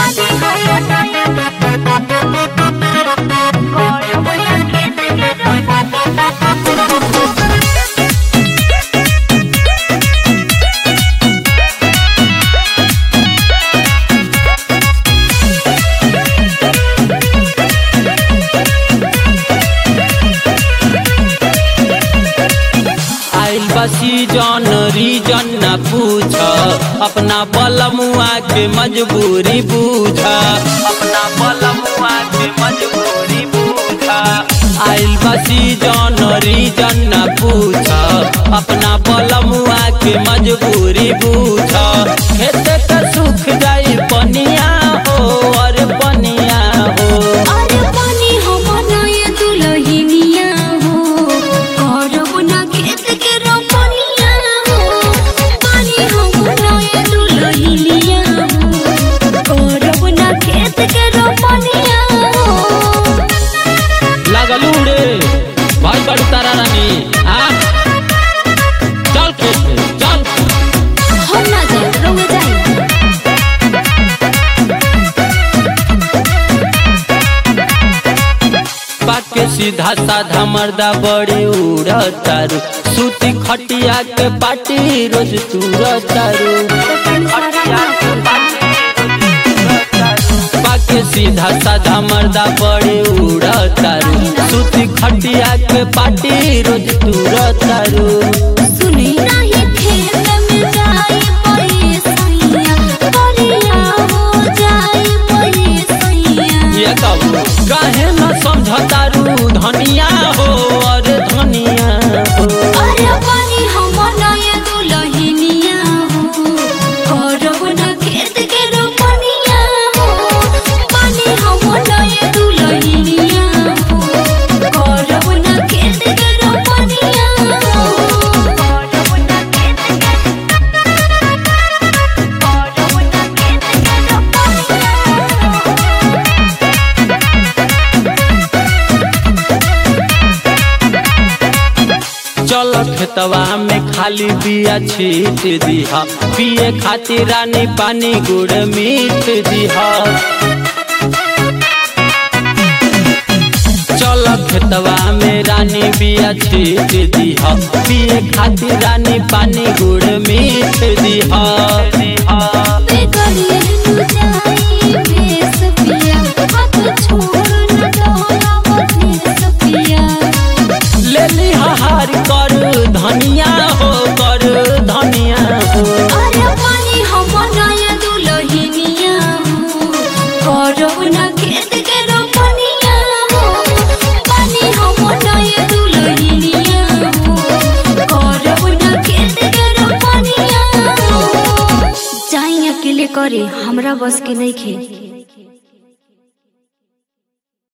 आइल बसी जन रीजन न पूछ अपना बलमुआ के मजबूरी बूझ अपना बलमुआ के मजबूरी बूझ आइल बसी जन रीजन न पूछ अपना बलमुआ के मजबूरी बूझ खेत के सुख जाई पनिया हो और पनिया हो अरे पानी हो बनाए दुलहिनिया हो करब ना खेत के रोपनिया हो पानी हो बनाए दुलहिनिया हो करब ना खेत के रोपनिया हो लागलू रे भाई बड़ी तारा रानी आ चल खेत में, चल हम ना जाए रउआ जाए बात के सीधा साधा मर्दा बड़ी उड़तारू सूती खटिया के पाटी रोज तुरतारू बाके सीधा साधा मर्दा बड़ी उड़तारू सूती खटिया के पाटी रोज तुरतारू सुनी नहीं खेत में जाई पैसैया बलिया हो जाई पैसैया ये कहू काहे न समझतारू धनिया हो और धनिया हो अरे पानी हम नया दुलहिनिया हो करब ना खेत के रोपनिया हो पानी हम नया दुलहिनिया हो करब ना खेत के रोपनिया हो करब ना खेत के करब ना खेत के रोपनिया चल खेतवा में खाली बिया छीट दिहा पिए खातिर रानी पानी गुड़ मीठ दिहा चल खेतवा में रानी बिया छीट दिहा पिए खातिर रानी पानी गुड़ मीठ दिहा दिहा बेगरिया तू जाई बेस पिया हाथ छोड़ न डोला बधेस पिया ले ली हार कर धनिया हो कर धनिया हो अरे पानी हम नया दुलहिनिया हो करब ना खेत के रोपनिया हो पानी हम नया दुलहिनिया हो करब ना खेत के रोपनिया हो जाई अकेले करे हमरा बस के नहीं खे